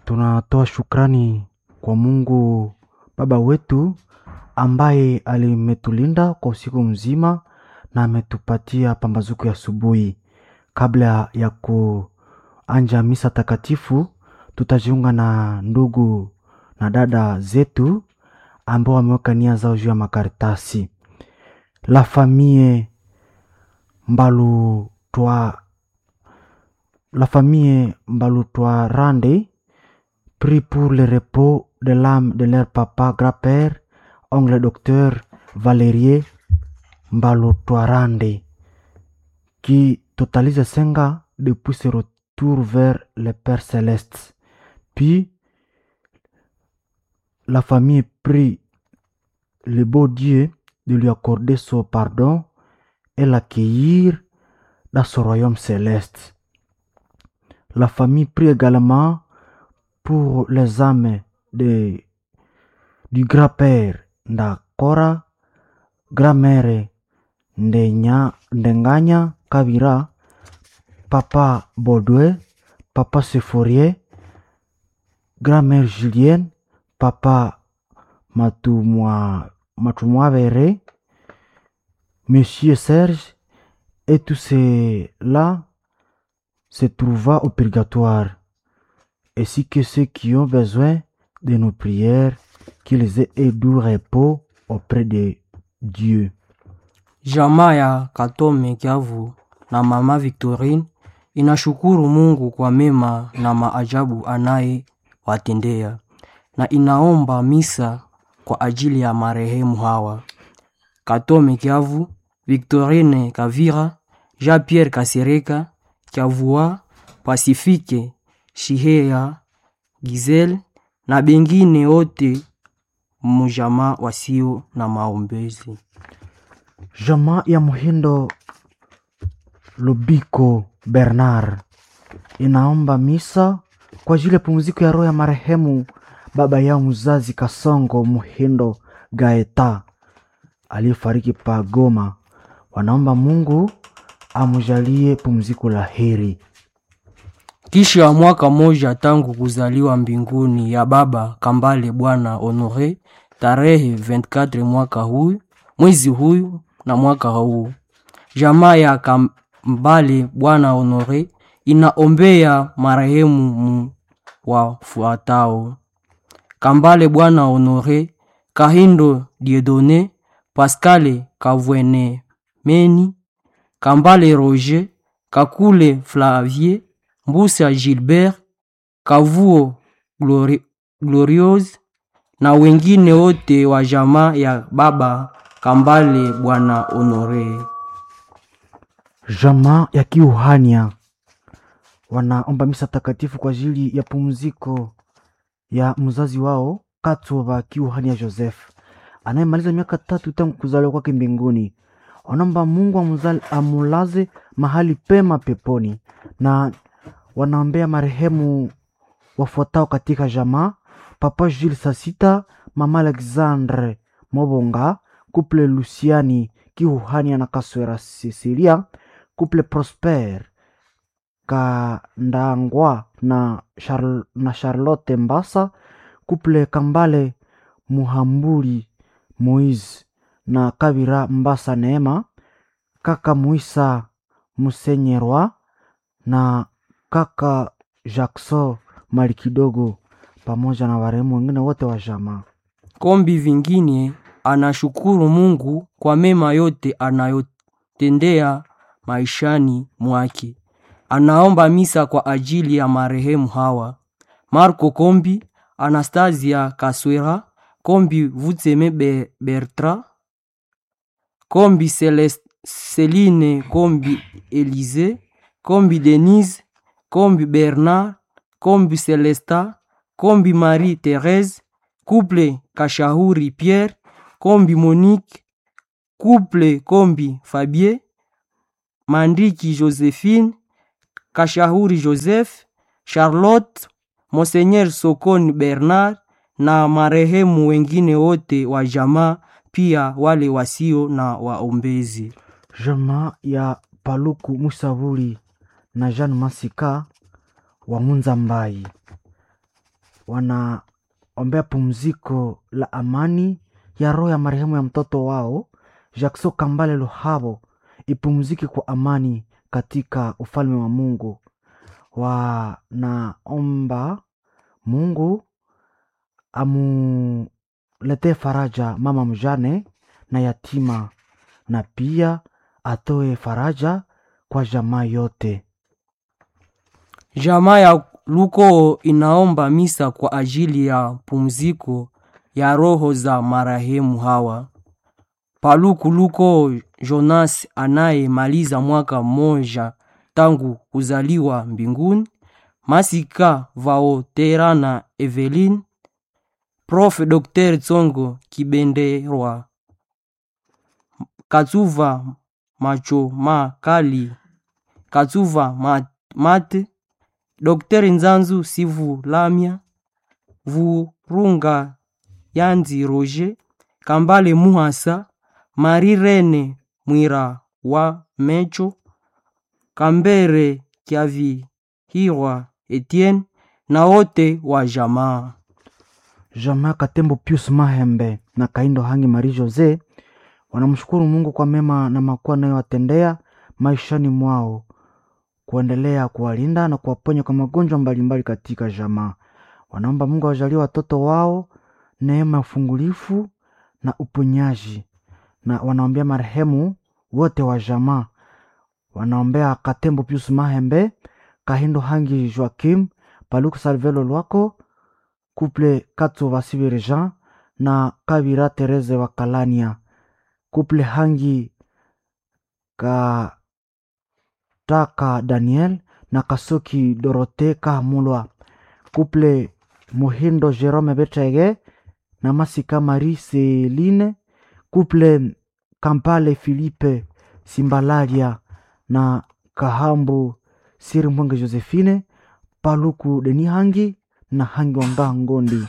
Tunatoa shukrani kwa Mungu Baba wetu ambaye alimetulinda kwa usiku mzima na ametupatia pambazuko ya asubuhi. Kabla ya kuanja misa takatifu, tutajiunga na ndugu na dada zetu ambao wameweka nia zao juu ya makaratasi. La famille Mbalutwa La famille Mbalutwa Rande prie pour le repos de l'âme de leur papa, grand-père, oncle docteur Valerie Mbalutwarande, qui totalise cinq ans depuis ce retour vers le Père céleste. Puis, la famille prie le beau Dieu de lui accorder son pardon et l'accueillir dans son royaume céleste. La famille prie également pour les âmes de, du grand-père Ndakora, grand-mère Ndenya, Ndenganya Kabira, papa Baudouin, papa Sephorier, grand-mère Julienne, papa Matumwa, Matumwavere, monsieur Serge, et tous ceux-là se trouvant au purgatoire, ainsi que ceux qui ont besoin de nos prières, qu'ils aient un doux repos auprès de Dieu. Jamaa ya Katome Kiavu na mama Victorine inashukuru Mungu kwa mema na maajabu anayewatendea na inaomba misa kwa ajili ya marehemu hawa: Katome Kiavu, Victorine Kavira, Jean-Pierre Kasereka, Kiavua, Pasifike Shihea, Gizel na bengine wote mujamaa wasio na maombezi. Jamaa ya Muhindo Lubiko Bernard inaomba misa kwa ajili ya pumziko ya roho ya marehemu baba yao mzazi Kasongo Muhindo Gaeta aliyefariki pa Goma. Wanaomba Mungu amjalie pumziko la heri. Kisha mwaka moja tangu kuzaliwa mbinguni ya baba Kambale Bwana Honore tarehe 24 mwaka huyu mwezi huyu na mwaka huu, jamaa ya Kambale Bwana Honore inaombea marehemu mu wafuatao: Kambale Bwana Honore, Kahindo Diedone, Pascale Kavwene Meni, Kambale Roger, Kakule Flavie, Mbusa Gilbert, Kavuo Glori Gloriose na wengine wote wa jamaa ya baba Kambale Bwana Honore. Jamaa ya Kiuhania wanaomba misa takatifu kwa ajili ya pumziko ya mzazi wao Katova Kiuhania Joseph anayemaliza miaka tatu tangu kuzaliwa kwake mbinguni. Wanaomba Mungu amuzali, amulaze mahali pema peponi, na wanaombea marehemu wafuatao katika jamaa: Papa Jules Sasita, Mama Alexandre Mobonga, Couple Luciani Kiuhania na Kaswera Cecilia, Couple Prosper Kandangwa na, Charl na Charlotte Mbasa, Couple Kambale Muhambuli Moise na Kabira Mbasa Neema, kaka Muisa Musenyerwa na kaka Jackson Mali kidogo pamoja na warehemu wengine wote wa jamaa. Kombi vingine anashukuru Mungu kwa mema yote anayotendea maishani mwake. Anaomba misa kwa ajili ya marehemu hawa: Marco Kombi, Anastasia Kaswera, Kombi Vutseme Be Bertra, Kombi Celest Celine, Kombi Elise, Kombi Denise, Kombi Bernard, Kombi Celesta, Kombi Marie Therese, Couple Kashahuri Pierre, Kombi Monique, Couple Kombi Fabien, Mandiki Josephine, Kashahuri Joseph, Charlotte, Monseigneur Sokoni Bernard na marehemu wengine wote wa jamaa, pia wale wasio na waombezi. Jamaa ya Paluku Musavuli na Jean Masika wa Munza Mbai wanaombea pumziko la amani ya roho ya marehemu ya mtoto wao Jackson Kambale Luhabo ipumzike kwa amani katika ufalme wa Mungu. Wanaomba Mungu amuletee faraja mama mjane na yatima, na pia atoe faraja kwa jamaa yote. Jamaa ya Luko inaomba misa kwa ajili ya pumziko ya roho za marehemu hawa: Paluku Luko Jonas anayemaliza mwaka mmoja tangu kuzaliwa mbinguni, Masika Vaoterana Evelyn, Prof Dr Tsongo Kibenderwa, Katsuva Macho Makali, Katsuva Ma- Mate, Dr Nzanzu Sivu Lamia, Vurunga Yanzi Roger, Kambale Muhasa, Marie Rene Mwira wa Mecho, Kambere Kiavihirwa Etienne na wote wa jamaa. Jamaa Katembo Pius Mahembe na Kaindo Hangi Marie Jose wanamshukuru Mungu kwa mema na makuu anayowatendea maishani mwao, kuendelea kuwalinda na kuwaponya kwa magonjwa mbalimbali katika jamaa. Wanaomba Mungu awajalie watoto wao neema ya ufungulifu na uponyaji, na wanaombea marehemu wote wa jamaa. Wanaombea Katembo Pius Mahembe, Kahindo Hangi Joakim, Paluku Salvelo Lwako, Couple Katso Vasivire Jean na Kabira Tereze wa Kalania, Couple Hangi Kataka Daniel na Kasoki Dorote Kahamulwa, Couple Muhindo Jerome Betege na Masika Marie Celine, Couple Kampale Philippe Simbalalia na Kahambu Siri Mwenge Josephine, Paluku Deni Hangi na Hangi Wanga Ngondi.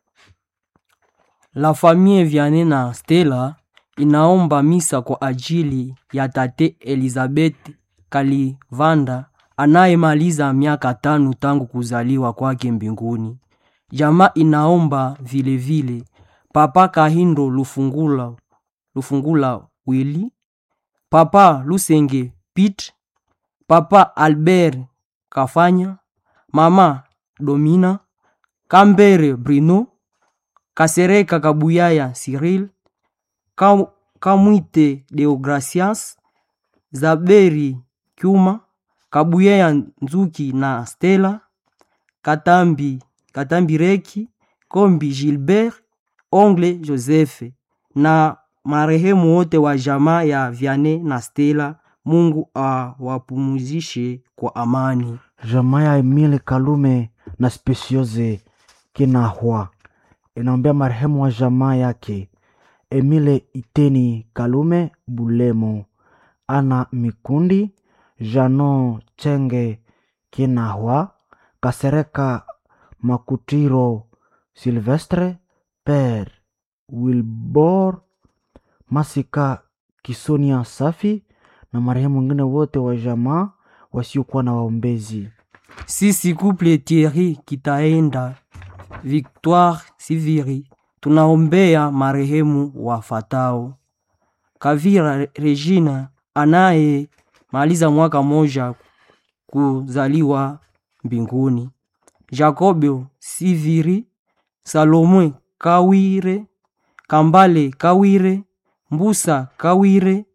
La famille Vianney na Stella inaomba misa kwa ajili ya tate Elizabeth Kalivanda anayemaliza miaka tano tangu kuzaliwa kwake mbinguni. Jamaa inaomba vilevile vile, Papa Kahindo Lufungula, Lufungula Willy, Papa Lusenge Pete, Papa Albert Kafanya, Mama Domina, Kambere Bruno, Kasereka Kabuyaya Cyril, Kam- Kamwite Deogracias, Zaberi Kyuma, Kabuyaya Nzuki na Stella, Katambi Katambi Reki, Kombi Gilbert, Ongle Joseph na marehemu wote wa jamaa ya Vianney na Stella. Mungu awapumzishe kwa amani. Jamaa ya Emile Kalume na Speciose Kinahwa inaombea marehemu wa jamaa yake Emile Iteni Kalume Bulemo, Ana Mikundi, Jano Chenge Kinahwa, Kasereka Makutiro Silvestre, Per Wilbor Masika Kisonia Safi na marehemu wengine wote wa jamaa wasiokuwa na waombezi. Sisi couple Thierry Kitaenda Victoire Siviri tunaombea marehemu wafatao: Kavira Regina anayemaliza mwaka moja kuzaliwa mbinguni, Jacobo Siviri, Salomwe Kawire, Kambale Kawire, Mbusa Kawire,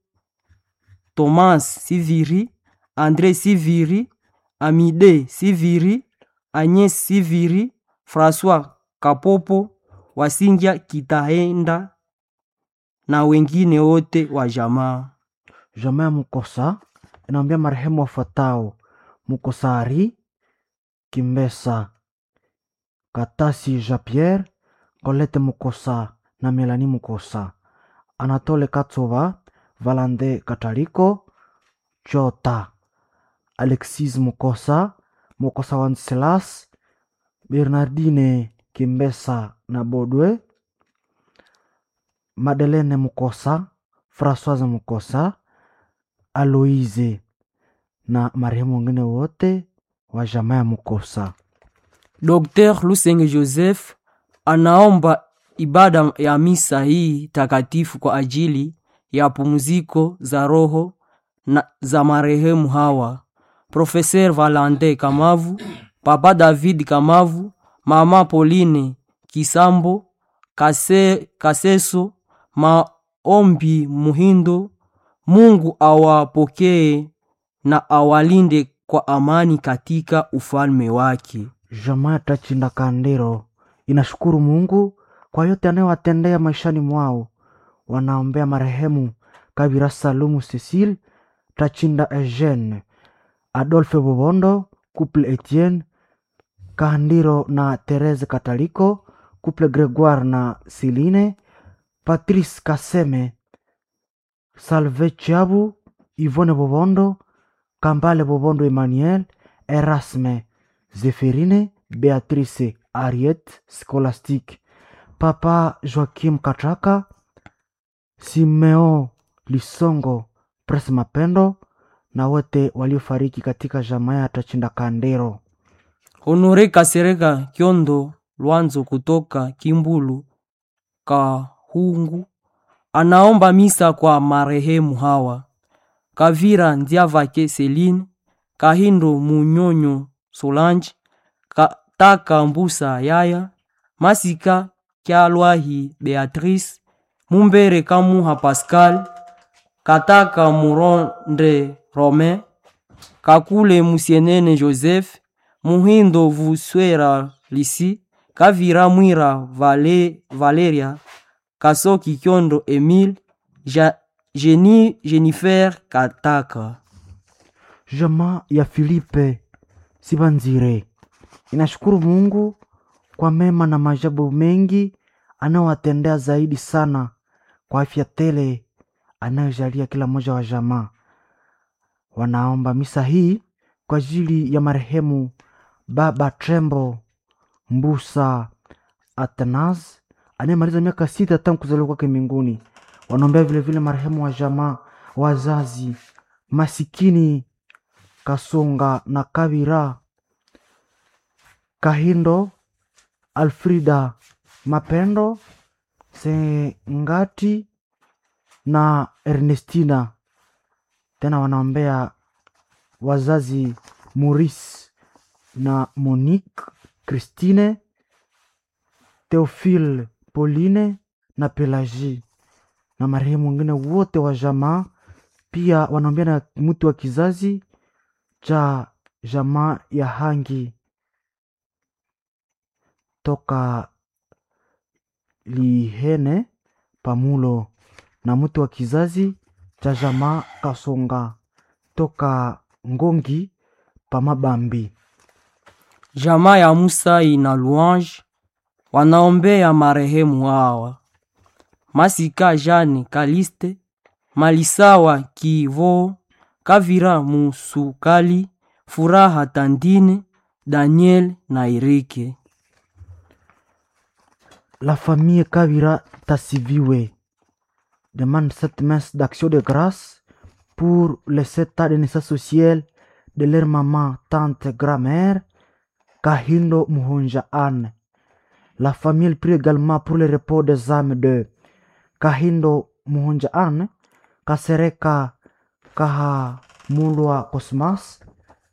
Thomas Siviri, Andre Siviri, Amide Siviri, Agnes Siviri, François Kapopo, Wasingia Kitaenda na wengine wote wa jamaa. Jamaa ya Mukosa inaombea marehemu wafuatao: Mukosari Kimbesa, Katasi Jean Pierre, Colette Mukosa na Melanie Mukosa, Anatole Katsova, Valande Kataliko, Chota, Alexis Mukosa, Mukosa Wanselas, Bernardine Kimbesa na Bodwe, Madeleine Mukosa, Françoise Mukosa, Aloise na marehemu wengine wote wa jamaa ya Mukosa. Dr. Lusenge Joseph anaomba ibada ya misa hii takatifu kwa ajili ya pumziko za roho na za marehemu hawa: Profeser Valante Kamavu, Papa David Kamavu, Mama Pauline Kisambo, Kase, Kaseso, Maombi Muhindo. Mungu awapokee na awalinde kwa amani katika ufalme wake. Jamaa Tachinda Kandiro inashukuru Mungu kwa yote anayowatendea maishani mwao. Wanaombea marehemu Kabira Salumu Cecile, Tachinda Eugene, Adolphe Bobondo, Couple Etienne Kandiro na Therese Kataliko, Couple Gregoire na Celine, Patrice Kaseme, Salve Chiabu, Yvonne Bobondo, Kambale Bobondo Emmanuel, Erasme Zephirine, Beatrice Ariette Scholastique, Papa Joaquim Katraka, Simeo Lisongo, Pres Mapendo na wote waliofariki katika jamaa ya Tachinda Kandero. Honore Kasereka Kyondo Lwanzo kutoka Kimbulu Kahungu anaomba misa kwa marehemu hawa: Kavira Ndiavake Celine, Kahindo Munyonyo Solange, Kataka Mbusa Yaya, Masika Kyalwahi Beatrice, Mumbere Kamuha Pascal, Kataka Muronde Romain, Kakule Musienene Joseph, Muhindo Vuswera Lisi, Kavira Mwira Vale, Valeria, Kasoki Kyondo Emile, ja, Jeni, Jennifer Kataka. Jamaa ya Filipe Sibanzire inashukuru Mungu kwa mema na maajabu mengi anayowatendea, zaidi sana kwa afya tele anayojalia kila mmoja wa jamaa. Wanaomba misa hii kwa ajili ya marehemu Baba Trembo Mbusa Atanas anayemaliza miaka sita tangu kuzaliwa kwake mbinguni. Wanaombea vilevile marehemu wa jamaa, wazazi masikini Kasonga na Kabira Kahindo, Alfrida Mapendo Sengati na Ernestina. Tena wanaombea wazazi Maurice na Monique, Christine, Theophile, Pauline na Pelagie na marehemu wengine wote wa jamaa. Pia wanaombea na mtu wa kizazi cha jamaa ya Hangi toka Lihene Pamulo na mtu wa kizazi cha jamaa Kasonga toka Ngongi Pamabambi. Jamaa ya Musai na Louange wanaombea marehemu hawa: Masika Jane Kaliste, Malisawa Kivo, Kavira Musukali, Furaha Tandine, Daniel na Irike. La famille Kavira Tassiviwe demande cette messe d'action de grâce pour les sept tas de naissance sociale de leur maman, tante, grand-mère, Kahindo Muhonja Anne. La famille prie également pour le repos des âmes de Kahindo Muhonja Anne, Kasereka Kahamulwa Cosmas,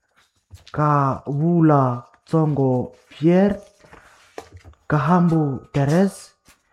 Kawula Tsongo Pierre, Kahambu Therese,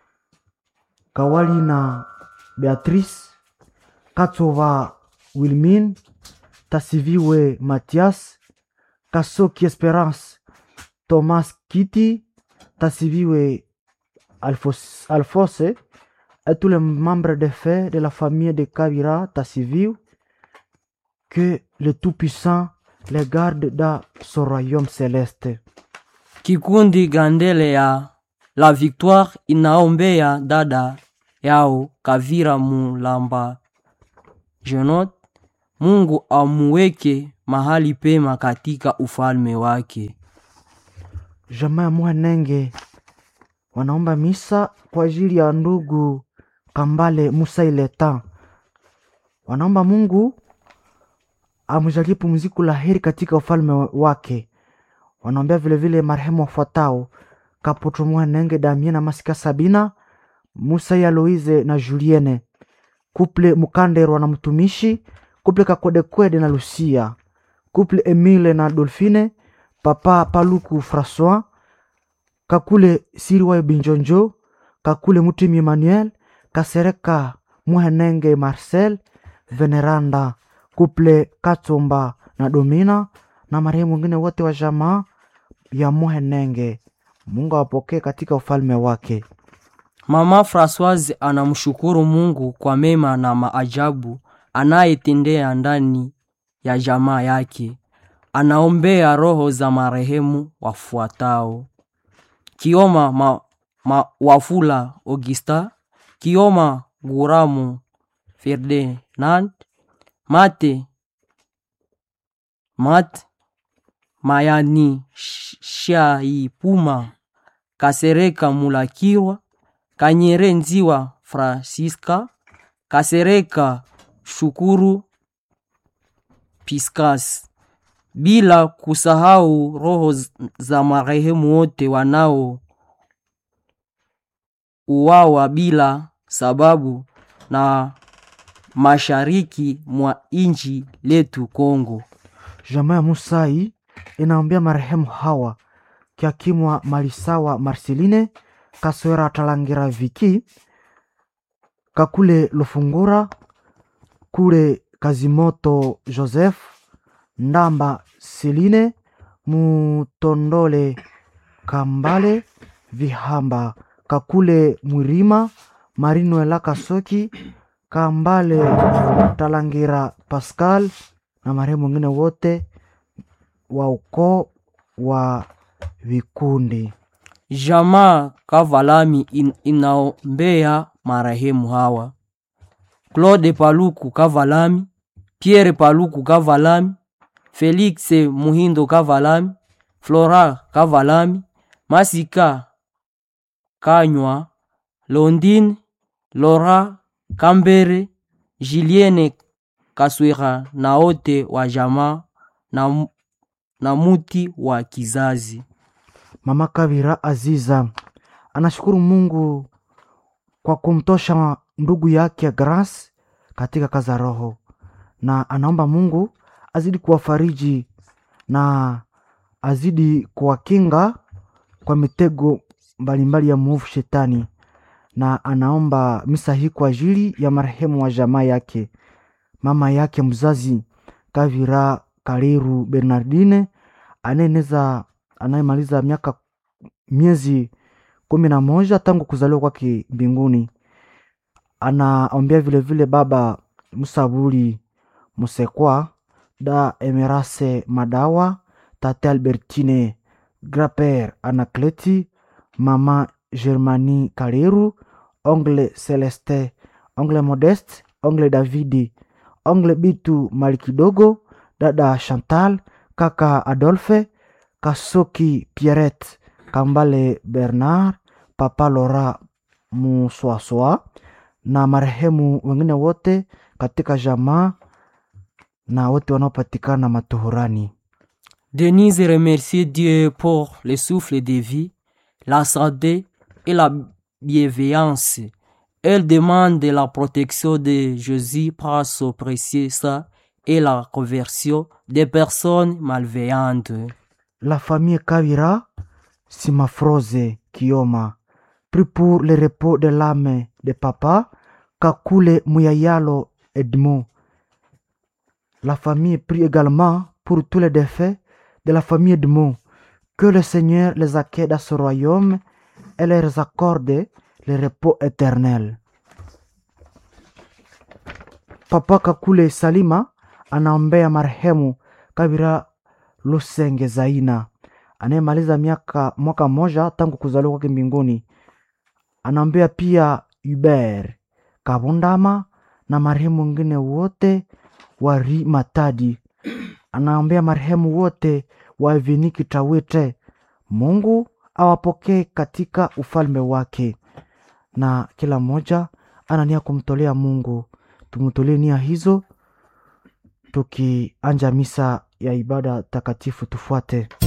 Kawalina Beatrice, Katsova Wilmine, Tasiviwe Mathias, Kasoki Esperance, Thomas Kitty, Tasiviwe Alphos- Alphonse et tous les membres de fait de la famille de Kabira Tassiviw, que le Tout-Puissant les garde dans son royaume céleste. Kikundi Gandele ya La Victoire inaombea dada yao Kavira Mulamba Jenot, Mungu amuweke mahali pema katika ufalme wake. Jamaa ya Mwanenge wanaomba misa kwa ajili ya ndugu Kambale Musa Ileta. Wanaomba Mungu amjalie pumziko la heri katika ufalme wake. wanaombea vilevile marehemu wafuatao Kaputu Muhenenge Damien na Masika Sabina, Musa ya Loize na Julienne, Kuple Mukanderwa na mtumishi, Kuple Kakodekwede na Lucia, Kuple Emile na Dolphine, Papa Paluku Francois, Kakule Siriwayo Binjonjo, Kakule Mutimi Emmanuel, Kasereka Muhenenge Marcel, Veneranda, Kuple Katsomba na Domina na marehemu wengine wote wa jamaa ya Muhenenge. Mungu awapokee katika ufalme wake. Mama Francoise anamshukuru Mungu kwa mema na maajabu anayetendea ndani ya jamaa yake. Anaombea roho za marehemu wafuatao: Kioma ma, ma, Wafula Augusta, Kioma Guramu Ferdinand, Mate Mat Mayani Sh- Shaipuma Kasereka Mulakirwa Kanyere Nziwa Francisca Kasereka Shukuru Piscas, bila kusahau roho z- za marehemu wote wanao uwawa bila sababu na mashariki mwa inchi letu Kongo. Jamaa ya Musai inaombea marehemu hawa Kiakimwa Malisawa Marceline Kaswera Talangira Viki Kakule Lufungura Kule Kazimoto Joseph Ndamba Seline Mutondole Kambale Vihamba Kakule Mwirima Marinuela Kasoki Kambale Talangira Pascal na marehemu wengine wote wa ukoo wa vikundi. Jamaa Kavalami in, inaombea marehemu hawa Claude Paluku Kavalami, Pierre Paluku Kavalami, Felix Muhindo Kavalami, Flora Kavalami, Masika Kanywa, Londine, Laura Kambere, Julienne Kaswera na wote wa jamaa na, mu- na muti wa kizazi. Mama Kavira Aziza anashukuru Mungu kwa kumtosha ndugu yake Grace katika kazi ya roho, na anaomba Mungu azidi kuwafariji na azidi kuwakinga kwa mitego mbalimbali ya mwovu shetani, na anaomba misa hii kwa ajili ya marehemu wa jamaa yake, mama yake mzazi Kavira Kaliru Bernardine anayeneza anayemaliza miaka miezi kumi na moja tangu kuzaliwa kwake mbinguni. Anaombea vilevile baba Musabuli Musekwa, da Emerase Madawa, tate Albertine Graper Anakleti, mama Germani Kaleru, ongle Celeste, ongle Modeste, ongle Davidi, ongle Bitu Malikidogo, dada Chantal, kaka Adolphe, Kasoki Pierrette, Kambale Bernard, papa Lora Muswaswa na marehemu wengine wote katika jamaa na wote wanaopatikana matuhurani. Denise remercie Dieu pour le souffle de vie, la santé et la bienveillance. Elle demande la protection de Jésus par son précieux sang et la conversion des personnes malveillantes. La famille Kavira Simafroze Kioma prie pour le repos de l'âme de papa Kakule Muyayalo Edmond. La famille prie également pour tous les défaits de la famille Edmond. Que le Seigneur les accueille dans ce royaume et leur accorde le repos éternel. Papa Kakule Salima anaombea marehemu Kabira Lusenge Zaina anayemaliza miaka mwaka mmoja tangu kuzaliwa kwake mbinguni. Anaombea pia Hubert Kabundama na marehemu wengine wote wa Ri Matadi. Anaombea marehemu wote wa Eveniki Tawite. Mungu awapokee katika ufalme wake, na kila mmoja ana nia kumtolea Mungu. Tumtolee nia hizo tukianja misa ya ibada takatifu. Tufuate.